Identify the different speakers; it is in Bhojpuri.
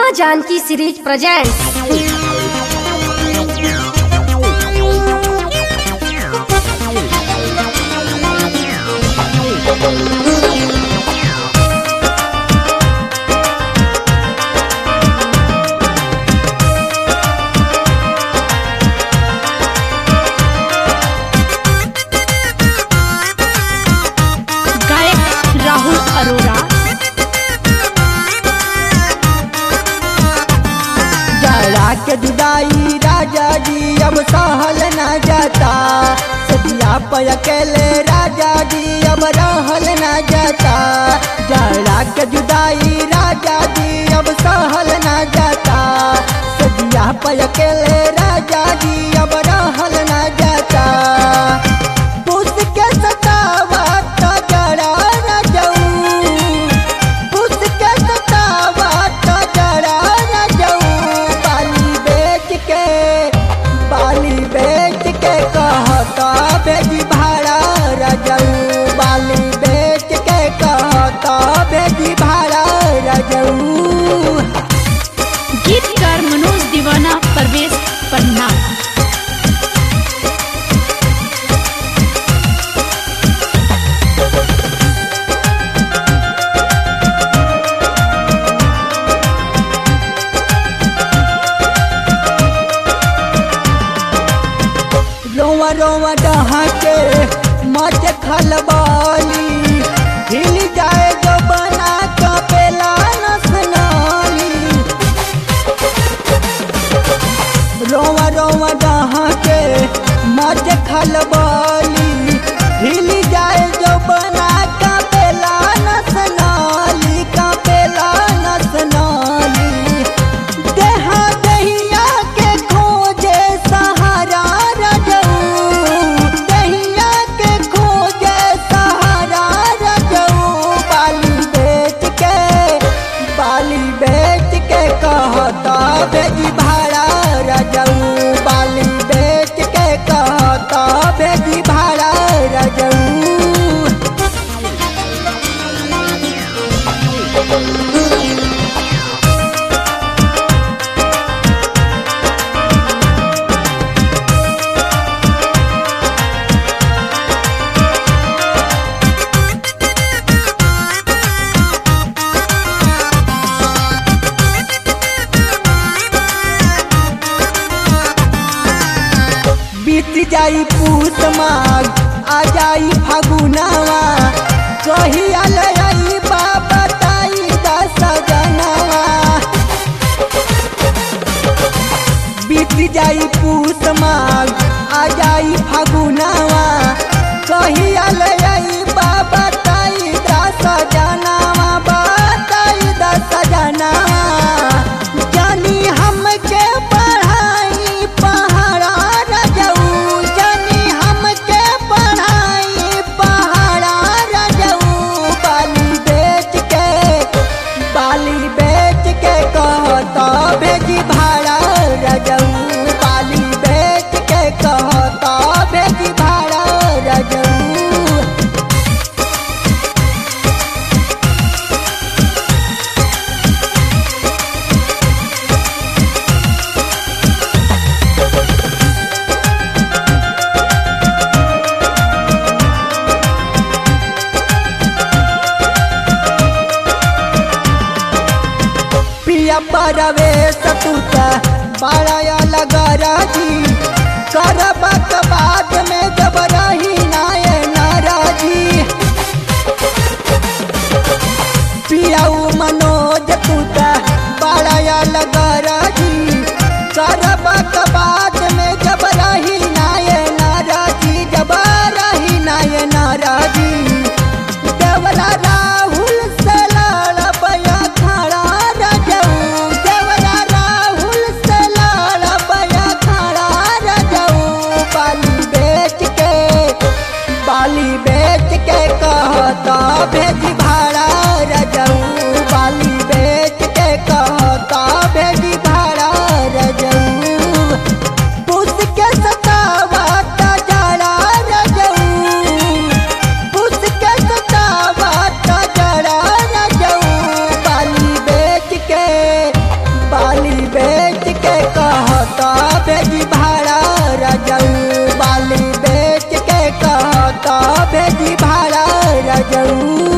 Speaker 1: माँ जानकी सीरीज प्रेजेंट्स
Speaker 2: गायक राहुल अरोरा
Speaker 3: जरा के जुदाई राजा जी अब सहल न जाता सदिया पर अकेले राजा जी अब रहल न जाता जरा के जुदाई राजा जी अब सहल न जाता सदिया पर अकेले राजा जी अब रहल न जाता पुस के सतावा तो जरा न जाऊं पुस के सतावा तो जरा न जाऊं बाली बेच के बाली बेच के कहता बेजी भाड़ा रजऊ बाली बेच के कहता बेजी भाड़ा रजऊ
Speaker 2: गीतकार मनोज दीवाना परवेश पन्ना
Speaker 3: रोवा रोवा डहा के मच खलबाली हिल जाए जो बना कपेला नसनाली रोवा रोवा डहा के मच खलबाली हिल जाए जो बना कपेला नसनाली कपेला नसनाली देहा दहिया के खोजे सहारा रजऊ दहिया के खोजे सहारा रजऊ बाली बेच के बाली बेच के कहता बेजी भाड़ा रजऊ बाली बेच के कहता बेजी भाड़ा रजऊ बीत जाई पूत माघ आ जाई फागुनावा कहिया ले आई बाबा ताई दस जनावा बीत जाई पूत माघ आ जाई फागुनावा कहिया ले आई बाबा ताई दस जनावा बताई दस जनावा जानी हमके पढ़ाई पहाड़ा रजऊ जानी हमके पढ़ाई पहाड़ा रजऊ बाली बेच के बाली बेच के कहता भेजी भाड़ा रजऊ बाली बेच के कहता भेजी भाड़ा रजऊ पिया परवेश तुता बड़ा लगा जी करबक बाद में जब रही नाय नाराजी पियाऊ मनोज तुता बड़ा लगा जी करबक बाद में जब रही नाय नाराजी जब रही नाय नाराजी देवरा राहुल से लड़बया खड़ा रजऊ देवरा राहुल से लड़बया खड़ा रजऊ बाली बेच के बाली बेच के कहता भेजी भाड़ा रजऊ बाली बेच के कहता भेजी भाड़ा रजऊ पुस के सतावा ता जड़ा रजऊ पुस के सतावा ता जड़ा रजऊ बाली बेच के बाली बेच के कहता भेजी भाड़ा रजऊ बाली बेच के कहता भेजी भाड़ा रजऊ